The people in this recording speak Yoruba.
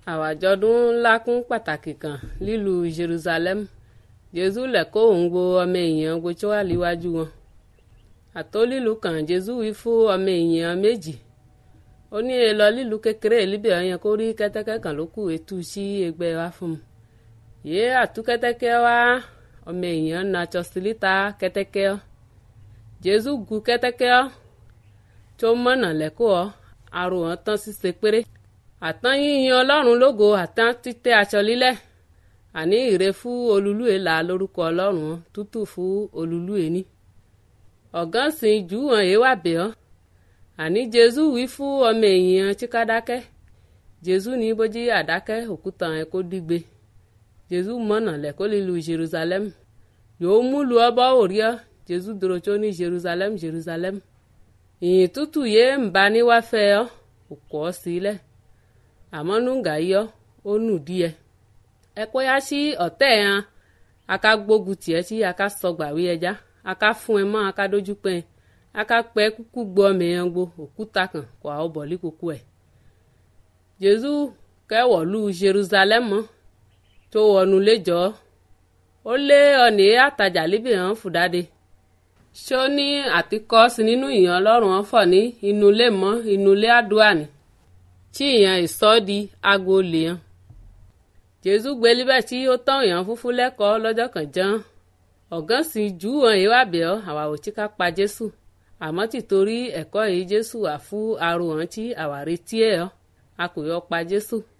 àwàjọdún ńlá kún pàtàkì kan lílùú jerusalem jésù lẹ́kọ́ òun gbo ọmọ èèyàn gbo tí wàá líwájú wọn àtó lílùú kan jésù wí fún ọmọ èèyàn méjì ó ní èèlọ lílùú kékeré líbẹ̀ ọ̀yàn kó rí kẹ́tẹ́kẹ́ kan ló kù ètú sí ẹgbẹ́ wa fún un yéé àtú kẹ́tẹ́kẹ́ wá ọmọ èèyàn na tsọsílítà kẹ́tẹ́kẹ́ ọ́ jésù gu kẹ́tẹ́kẹ́ ọ́ tó mọ̀nà lẹ́kọ́ ọ́ arò wọn tán ṣíṣe péré àtán yíyan ọlọ́run lógo àtán títẹ́ aṣọ lílẹ̀ àní ìre fún olúlúwe là lórúkọ ọlọ́run tútù fún olúlúwe ní. ọ̀gán sìn jù wọn èé wà bẹ̀ ọ́ àní jésù wí fún ọmọ èèyàn chíkádákẹ́ jésù ní bójí àdákẹ́ òkúta ẹ̀ kó dígbe jésù mọ̀nà lẹ́kọ́ lílu jerusalem yóò mú lu ọbọ̀ òrí ọ́ jésù dúró tó ní jerusalem jerusalem ìyìn tútù yéé ń bá ní wá fẹ́ ọ́ òkú ọ́ sílẹ̀ àmọ́ nùgà yọ ó nù díẹ̀ ẹ kó yá sí ọ̀tẹ̀ hàn aka gbógun tiẹ̀ tí aka sọgbàwé ẹja aka fún ẹ mọ́ aka dójú pẹ́ ẹ aka pẹ́ kúkú gbọ́ mẹ́yàn gbo òkúta kan kó àwọn bọ̀ líkòkò ẹ̀ jésù kẹwọ̀lú jerusalem tó wọnú léjọ́ ó lé ọ̀nì àtàjà líbì hàn fúdáde ṣó ní àtikọ́ sí nínú ìyàn ọlọ́run ọ̀fọ̀ ní inú ilé mọ́ inú ilé àdúrà ni tí ìyàn ìsọ́ di aago lè hàn jésù gbé líbẹ̀ tí ó tán èèyàn fúnfún lẹ́kọ̀ọ́ lọ́jọ́ kan ján ọ̀gán sì jù wọn èyí wà bẹ́ẹ̀ àwa ò tí ká pa jésù àmọ́ tìtorí ẹ̀kọ́ yìí jésù wà fún arò hàn tí àwa retí ẹ̀ ọ́ a kò yọ pa jésù